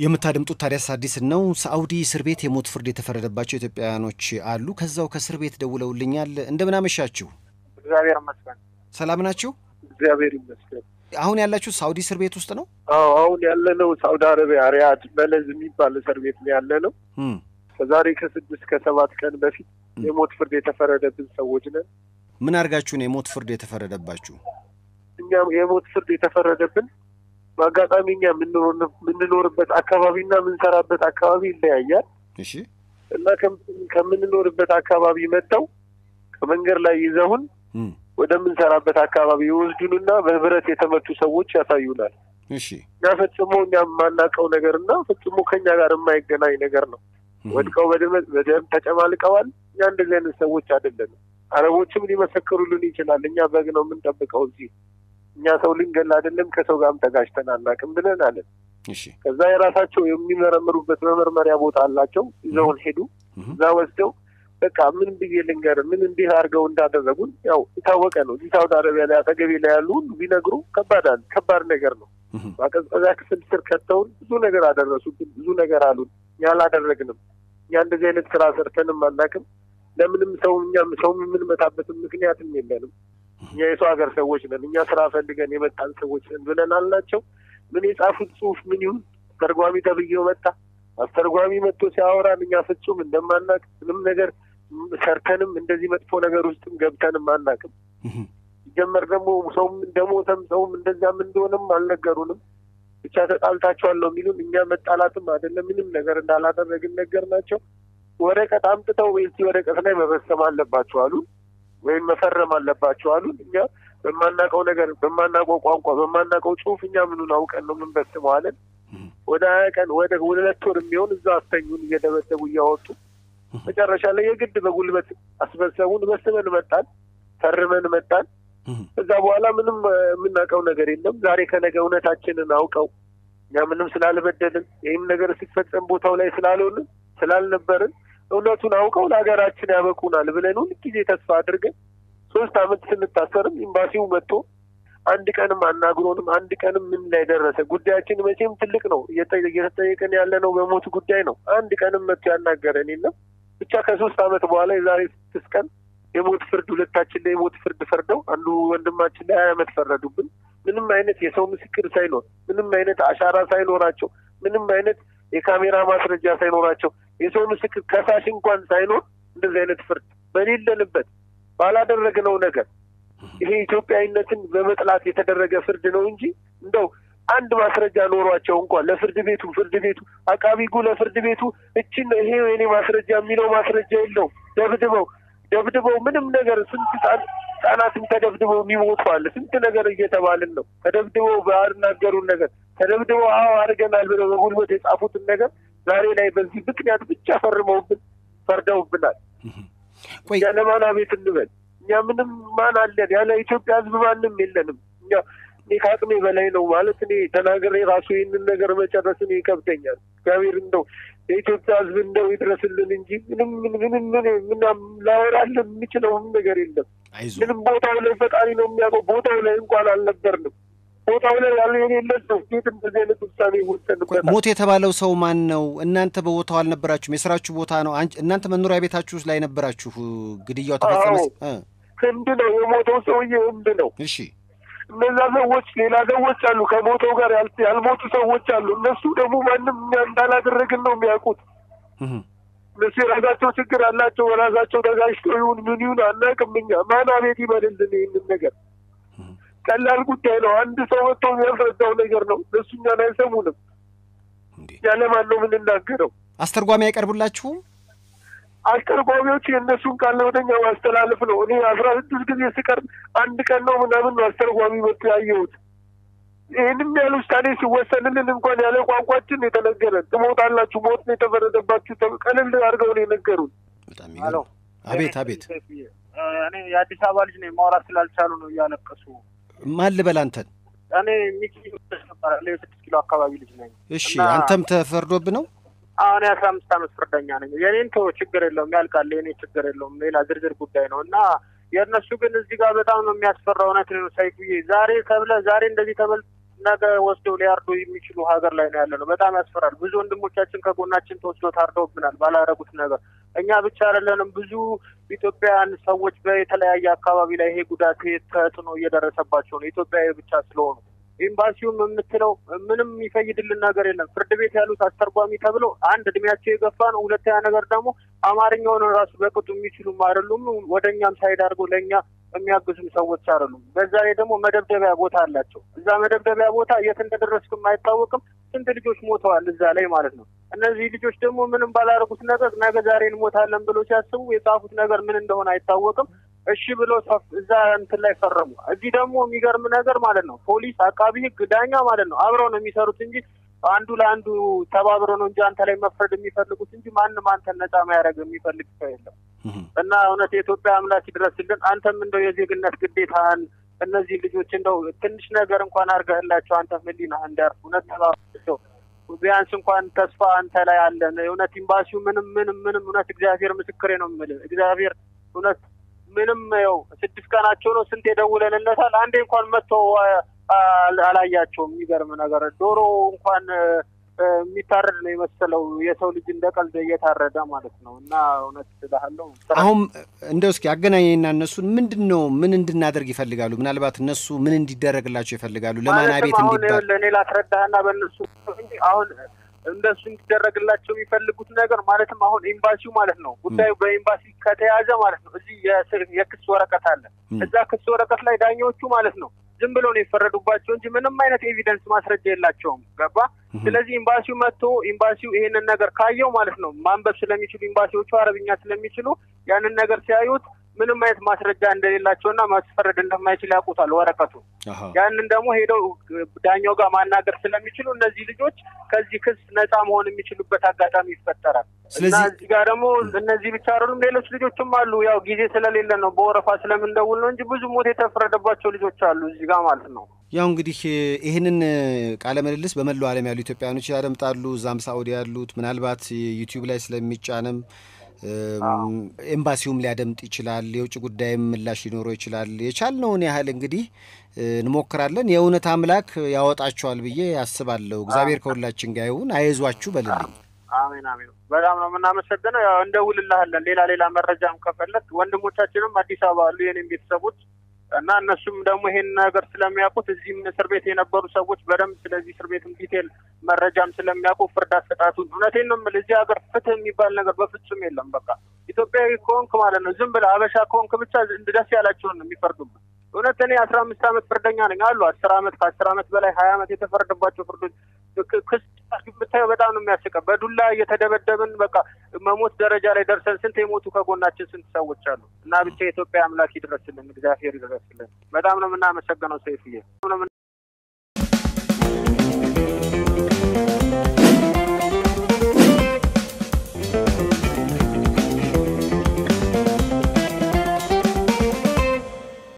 የምታደምጡት ታዲያስ አዲስን ነው። ሳዑዲ እስር ቤት የሞት ፍርድ የተፈረደባቸው ኢትዮጵያውያኖች አሉ። ከዛው ከእስር ቤት ደውለውልኛል። እንደምን አመሻችሁ? እግዚአብሔር ይመስገን። ሰላም ናችሁ? እግዚአብሔር ይመስገን። አሁን ያላችሁ ሳዑዲ እስር ቤት ውስጥ ነው? አዎ አሁን ያለነው ሳውዲ አረቢያ ሪያድ በለዝ የሚባል እስር ቤት ነው ያለነው። እም፣ ከዛሬ ከስድስት ከሰባት ቀን በፊት የሞት ፍርድ የተፈረደብን ሰዎች ነን። ምን አድርጋችሁ ነው የሞት ፍርድ የተፈረደባችሁ? እኛም የሞት ፍርድ የተፈረደብን በአጋጣሚ እኛ የምንኖር- የምንኖርበት አካባቢና የምንሰራበት አካባቢ ይለያያል እሺ እና ከም- ከምንኖርበት አካባቢ መጥተው ከመንገድ ላይ ይዘውን እም፣ ወደምንሰራበት አካባቢ ይወስዱንና በህብረት የተመቱ ሰዎች ያሳዩናል። እሺ እና ፈጽሞ እኛ የማናውቀው ነገር እና ፈጽሞ ከኛ ጋር የማይገናኝ ነገር ነው። እም፣ ወድቀው በደመ- በደም ተጨማልቀዋል። እኛ እንደዚህ አይነት ሰዎች አይደለንም። አረቦችም ሊመሰክሩልን ይችላል። እኛ በግ ነው የምንጠብቀው እዚህ እኛ ሰው ልንገል አይደለም ከሰው ጋርም ተጋጭተን አናውቅም ብለን አለን። እሺ ከዛ የራሳቸው የሚመረምሩበት መመርመሪያ ቦታ አላቸው። ይዘውን ሄዱ። እም፣ እዛ ወስደው በቃ ምን ብዬ ልንገር ምን እንዲህ አድርገው እንዳደረጉን ያው የታወቀ ነው። እዚህ ሳውዲ አረቢያ ላይ አጠገቤ ላይ ያሉ ሁሉ ቢነግሩ ከባድ አለ ከባድ ነገር ነው። እም፣ ማቀዝቀዣ ክፍል ስር ከተውን ብዙ ነገር አደረሱብን፣ ብዙ ነገር አሉን። እኛ አላደረግንም። እኛ እንደዚህ አይነት ስራ ሰርተንም አናውቅም። ለምንም ሰው እኛም ሰው የምንመታበትም ምክንያትም የለንም። እኛ የሰው ሀገር ሰዎች ነን። እኛ ስራ ፈልገን የመጣን ሰዎች ነን ብለን አልናቸው። ምን የጻፉት ጽሁፍ ምን ይሁን አስተርጓሚ ተብዬው መጣ። አስተርጓሚ መጥቶ ሲያወራን እኛ ፍጹም እንደማናውቅ ምንም ነገር ሰርተንም እንደዚህ መጥፎ ነገር ውስጥም ገብተንም አናውቅም። እም፣ ሲጀመር ደግሞ ሰውም እንደሞተም ሰውም እንደዛም እንደሆነም አልነገሩንም። ብቻ ተጣልታችኋል ነው የሚሉን። እኛ መጣላትም አይደለም ምንም ነገር እንዳላደረግን ነገር ናቸው። ወረቀት አምጥተው እዚህ ወረቀት ላይ መፈሰም አለባቸው አሉን፣ ወይም መፈረም አለባቸው አሉን። እኛ በማናውቀው ነገር በማናውቀው ቋንቋ በማናውቀው ጽሁፍ እኛ ምኑን አውቀን ነው የምንበስመው አለን። እም፣ ወደ ሀያ ቀን ወደ ሁለት ወር የሚሆን እዛ አስተኙን እየደበደቡ እያወጡ መጨረሻ ላይ የግድ በጉልበት አስበሰቡን። በስመን መጣን፣ ፈርመን መጣን። እም፣ ከዛ በኋላ ምንም እ፣ የምናውቀው ነገር የለም። ዛሬ ከነገ እውነታችንን አውቀው እኛ ምንም ስላልበደልን ይህም ነገር ሲፈጸም ቦታው ላይ ስላልሆንን ስላልነበርን እውነቱን አውቀው ለሀገራችን ያበቁናል ብለን ሁል ጊዜ ተስፋ አድርገን ሶስት አመት ስንታሰርም ኤምባሲው መጥቶ አንድ ቀንም አናግሮንም አንድ ቀንም ምን ላይ ደረሰ ጉዳያችን መቼም ትልቅ ነው እየጠ- እየተጠየቀን ያለ ነው በሞት ጉዳይ ነው። አንድ ቀንም መጥቶ ያናገረን የለም። ብቻ ከሶስት አመት በኋላ የዛሬ ስድስት ቀን የሞት ፍርድ ሁለታችን ላይ የሞት ፍርድ ፈርደው አንዱ ወንድማችን ላይ ሀያ አመት ፈረዱብን። ምንም አይነት የሰው ምስክር ሳይኖር ምንም አይነት አሻራ ሳይኖራቸው ምንም አይነት የካሜራ ማስረጃ ሳይኖራቸው የሰው ምስክር ከሳሽ እንኳን ሳይኖር እንደዚህ አይነት ፍርድ በሌለንበት ባላደረግነው ነገር ይሄ ኢትዮጵያዊነትን በመጥላት የተደረገ ፍርድ ነው እንጂ እንደው አንድ ማስረጃ ኖሯቸው እንኳን ለፍርድ ቤቱ ፍርድ ቤቱ አቃቢ ሕጉ ለፍርድ ቤቱ እችን ይሄ የኔ ማስረጃ የሚለው ማስረጃ የለውም። ደብድበው ደብድበው ምንም ነገር ስንት ህጻን ህጻናትም ተደብድበው የሚሞቱ አለ። ስንት ነገር እየተባልን ነው። ተደብድበው ባናገሩን ነገር ተደብድበው አዎ አድርገናል ብለው በጉልበት የጻፉትን ነገር ዛሬ ላይ በዚህ ምክንያት ብቻ ፈርመውብን ፈርደውብናል። እም። ቆይ ያለ ማን አቤት እንበል? እኛ ምንም ማን አለን? ያለ ኢትዮጵያ ህዝብ ማንም የለንም። እኛ እኔ ከአቅሜ በላይ ነው ማለት እኔ ተናግሬ ራሱ ይህንን ነገር መጨረስ እኔ ይከብደኛል። እግዚአብሔር እንደው የኢትዮጵያ ህዝብ እንደው ይድረስልን እንጂ ምንም ምንም ምንም ምንም ላወራለን የምችለውም ነገር የለም። አይዞ ምንም ቦታው ላይ ፈጣሪ ነው የሚያውቀው። ቦታው ላይ እንኳን አልነበርንም። ቦታው ላይ ያለ የሌለ ሰው እንዴት እንደዚህ አይነት ውሳኔ ቆይ ይወሰንበታል? ሞት የተባለው ሰው ማን ነው? እናንተ በቦታው አልነበራችሁም። የስራችሁ ቦታ ነው። አንቺ- እናንተ መኖሪያ ቤታችሁ ላይ ነበራችሁ። ግድያው ተፈጸመ። አዎ። እ፣ ህንድ ነው የሞተው ሰውዬ ህንድ ነው። እሺ እነዛ ሰዎች ሌላ ሰዎች አሉ፣ ከሞተው ጋር ያል- ያልሞቱ ሰዎች አሉ። እነሱ ደግሞ ማንም እኛ እንዳላደረግን ነው የሚያውቁት። እም፣ እነሱ የራሳቸው ችግር አላቸው። በራሳቸው ተጋጭተው ይሁን ምን ይሁን አናውቅም። እኛ ማን አቤት ይበልልን ይህንን ነገር እም። ቀላል ጉዳይ ነው። አንድ ሰው መጥቶ የሚያስረዳው ነገር ነው። እነሱ እኛን አይሰሙንም። እንዴ እኛ ለማን ነው የምንናገረው? አስተርጓሚ አይቀርቡላችሁም? አስተርጓሚዎች የእነሱን ቃል ለወደኛ ማስተላለፍ ነው። እኔ አስራ ስድስት ጊዜ ስቀርብ አንድ ቀን ነው ምናምን ነው አስተርጓሚ መጥቶ ያየሁት። ይህንም ያህል ውሳኔ ሲወሰንልን እንኳን ያለ ቋንቋችን የተነገረን ትሞታላችሁ፣ ሞት ነው የተፈረደባችሁ ተብ- ቀለል አድርገው ነው የነገሩን። በጣም ሄሎ ይገርም። አቤት አቤት። እኔ የአዲስ አበባ ልጅ ነኝ። ማውራት ስላልቻሉ ነው እያለቀሱ። ማን ልበል አንተን? እኔ ሚኪ ይባላል። የስድስት ኪሎ አካባቢ ልጅ ነኝ። እሺ እና- አንተም ተፈርዶብ ነው? አሁን የአስራ አምስት ዓመት ፍርደኛ ነኝ። የኔን ተወው፣ ችግር የለውም ያልቃል። የኔ ችግር የለውም፣ ሌላ ዝርዝር ጉዳይ ነው እና የእነሱ ግን እዚህ ጋር በጣም ነው የሚያስፈራው። እውነት ነው ሰይፉዬ፣ ዛሬ ተብለ ዛሬ እንደዚህ ተበል ነገ ወስደው ሊያርዱ የሚችሉ ሀገር ላይ ነው ያለ ነው። በጣም ያስፈራል። ብዙ ወንድሞቻችን ከጎናችን ተወስዶ ታርደውብናል ባላረጉት ነገር። እኛ ብቻ አይደለንም፣ ብዙ ኢትዮጵያውያን ሰዎች በተለያየ አካባቢ ላይ ይሄ ጉዳት ተጽዕኖ እየደረሰባቸው ነው፣ ኢትዮጵያዊ ብቻ ስለሆኑ። ኤምባሲውም የምትለው ምንም የሚፈይድልን ነገር የለም። ፍርድ ቤት ያሉት አስተርጓሚ ተብሎ አንድ እድሜያቸው የገፋ ነው፣ ሁለተኛ ነገር ደግሞ አማርኛውን ራሱ በቅጡ የሚችሉም አይደሉም። ወደ እኛም ሳይድ አድርገው ለእኛ የሚያግዙም ሰዎች አይደሉም። በዛ ላይ ደግሞ መደብደቢያ ቦታ አላቸው። እዛ መደብደቢያ ቦታ የት እንደደረስክም አይታወቅም። ስንት ልጆች ሞተዋል እዛ ላይ ማለት ነው። እነዚህ ልጆች ደግሞ ምንም ባላደረጉት ነገር ነገ ዛሬ እንሞታለን ብሎ ሲያስቡ የጻፉት ነገር ምን እንደሆነ አይታወቅም። እሺ ብሎ እዛ እንትን ላይ ፈረሙ። እዚህ ደግሞ የሚገርም ነገር ማለት ነው ፖሊስ፣ አቃቢ ሕግ፣ ዳኛ ማለት ነው አብረው ነው የሚሰሩት እንጂ አንዱ ለአንዱ ተባብሮ ነው እንጂ አንተ ላይ መፍረድ የሚፈልጉት እንጂ ማንም አንተን ነጻ ማያደርግ የሚፈልግ ሰው የለም። እና እውነት የኢትዮጵያ አምላክ ይድረስልን። አንተም እንደው የዜግነት ግዴታህን እነዚህ ልጆች እንደው ትንሽ ነገር እንኳን አድርገህላቸው አንተ ህሊናህ እንዲያርፍ እውነት ተባቸው ቢያንስ እንኳን ተስፋ አንተ ላይ አለን። እውነት ኤምባሲው ምንም ምንም ምንም እውነት እግዚአብሔር ምስክሬ ነው የምልህ እግዚአብሔር እውነት ምንም ያው ስድስት ቀናቸው ነው። ስንት የደውለንለታል። አንዴ እንኳን መጥቶ አላያቸውም። የሚገርም ነገር ዶሮ እንኳን የሚታረድ ነው የመሰለው የሰው ልጅ እንደ ቀልድ እየታረደ ማለት ነው። እና እውነት ስላለው አሁን እንደው እስኪ አገናኘና እነሱን ምንድን ነው ምን እንድናደርግ ይፈልጋሉ? ምናልባት እነሱ ምን እንዲደረግላቸው ይፈልጋሉ? ለማን ቤት እንዲባል እኔ ላስረዳህና በእነሱ አሁን እንደሱ እንዲደረግላቸው የሚፈልጉት ነገር ማለትም አሁን ኤምባሲው ማለት ነው ጉዳዩ በኤምባሲ ከተያዘ ማለት ነው እዚህ የክስ ወረቀት አለ። እዛ ክስ ወረቀት ላይ ዳኛዎቹ ማለት ነው ዝም ብሎ ነው የፈረዱባቸው እንጂ ምንም አይነት ኤቪደንስ ማስረጃ የላቸውም። ገባ? ስለዚህ ኤምባሲው መጥቶ ኤምባሲው ይሄንን ነገር ካየው ማለት ነው ማንበብ ስለሚችሉ ኤምባሲዎቹ አረብኛ ስለሚችሉ ያንን ነገር ሲያዩት ምንም አይነት ማስረጃ እንደሌላቸውና ማስፈረድ እንደማይችል ያውቁታል ወረቀቱ። ያንን ደግሞ ሄደው ዳኛው ጋር ማናገር ስለሚችሉ እነዚህ ልጆች ከዚህ ክስ ነፃ መሆን የሚችሉበት አጋጣሚ ይፈጠራል። እና እዚህ ጋር ደግሞ እነዚህ ብቻ አይደሉም፣ ሌሎች ልጆችም አሉ። ያው ጊዜ ስለሌለ ነው በወረፋ ስለምንደውል ነው እንጂ ብዙ ሞት የተፈረደባቸው ልጆች አሉ እዚህ ጋር ማለት ነው። ያው እንግዲህ ይህንን ቃለ ምልልስ በመላው ዓለም ያሉ ኢትዮጵያውያኖች ያደምጣሉ። እዛም ሳኡዲ ያሉት ምናልባት ዩቲዩብ ላይ ስለሚጫንም ኤምባሲውም ሊያደምጥ ይችላል። የውጭ ጉዳይም ምላሽ ሊኖረው ይችላል። የቻልነውን ያህል እንግዲህ እንሞክራለን። የእውነት አምላክ ያወጣቸዋል ብዬ አስባለሁ። እግዚአብሔር ከሁላችን ጋር ይሁን። አይዟችሁ በልልኝ። አሜን አሜን። በጣም ነው የምናመሰግነው። ያው እንደውልልሃለን። ሌላ ሌላ መረጃም ከፈለግ ወንድሞቻችንም አዲስ አበባ አሉ የኔም ቤተሰቦች እና እነሱም ደግሞ ይሄን ነገር ስለሚያውቁት እዚህም እስር ቤት የነበሩ ሰዎች በደንብ ስለዚህ እስር ቤትም ዲቴል መረጃም ስለሚያውቁ ፍርድ አሰጣጡን እውነቴን ነው የምልህ። እዚህ ሀገር ፍትህ የሚባል ነገር በፍጹም የለም። በቃ ኢትዮጵያዊ ከሆንክ ማለት ነው ዝም ብለህ አበሻ ከሆንክ ብቻ ደስ ያላቸውን ነው የሚፈርዱበት። እውነት እኔ አስራ አምስት ዓመት ፍርደኛ ነኝ አሉ አስር ዓመት ከአስር ዓመት በላይ ሀያ ዓመት የተፈረደባቸው ፍርዶች ክስ ብታየው በጣም ነው የሚያስቀው። በዱላ እየተደበደብን በቃ መሞት ደረጃ ላይ ደርሰን ስንት የሞቱ ከጎናችን ስንት ሰዎች አሉ። እና ብቻ የኢትዮጵያ አምላክ ይድረስልን፣ እግዚአብሔር ይድረስልን። በጣም ነው የምናመሰግነው ሰይፍዬ።